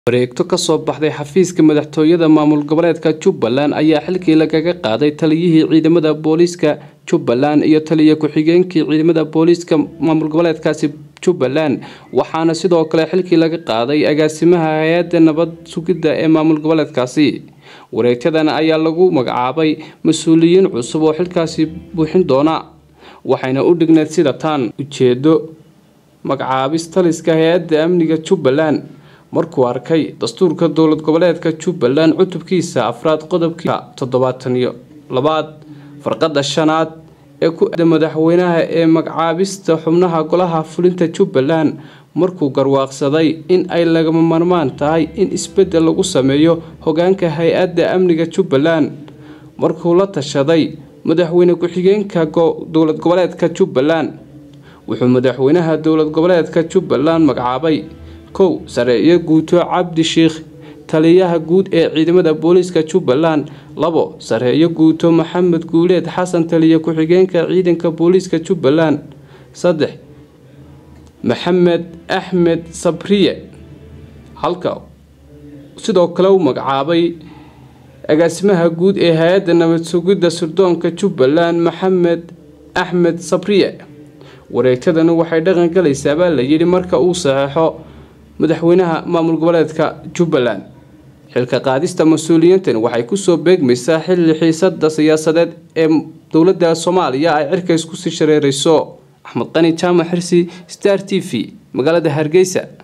wareegto kasoo baxday xafiiska madaxtooyada maamul goboleedka jubbaland ayaa xilkii lagaga qaaday taliyihii ciidamada booliiska jubbaland iyo taliya ku-xigeenkii ciidamada booliiska maamul goboleedkaasi jubbaland waxaana sidoo kale xilkii laga qaaday agaasimaha hay-adda nabad sugidda ee maamul goboleedkaasi wareegtadan ayaa lagu magacaabay mas-uuliyiin cusub oo xilkaasi buuxin doona waxayna u dhigneed sida taan ujeedo magacaabis taliska hay-adda amniga jubbaland markuu arkay dastuurka dowlad goboleedka jubbaland cutubkiisa afraad qodobkiisa toddobaatan iyo labaad farqada shanaad ee ku aada madaxweynaha ee magacaabista xubnaha golaha fulinta jubbaland markuu garwaaqsaday in ay lagama marmaan tahay in isbedel lagu sameeyo hogaanka hay-adda amniga jubbaland markuu la tashaday madaxweyne ku-xigeenka dowlad goboleedka jubbaland wuxuu madaxweynaha dowlad goboleedka jubbaland magacaabay kow sareeyo guuto cabdi sheikh taliyaha guud ee ciidamada booliiska jubbaland labo sareeyo guuto maxamed guuleed xasan taliya ku-xigeenka ciidanka booliiska jubbaland saddex maxamed axmed sabriye halka sidoo kale u magacaabay agaasimaha guud ee hay-adda nabad sugidda sirdoonka jubbaland maxamed axmed sabriye wareegtadani waxay dhaqan galaysaa baa la yidhi marka uu saxeexo madaxweynaha maamul goboleedka jubbaland xilka qaadista mas-uuliyiintan waxay kusoo beegmaysaa xilli xiisada siyaasadeed ee dowladda soomaaliya ay cirka isku sii shareereyso axmed qani jaamac xirsi star t v magaalada hargeysa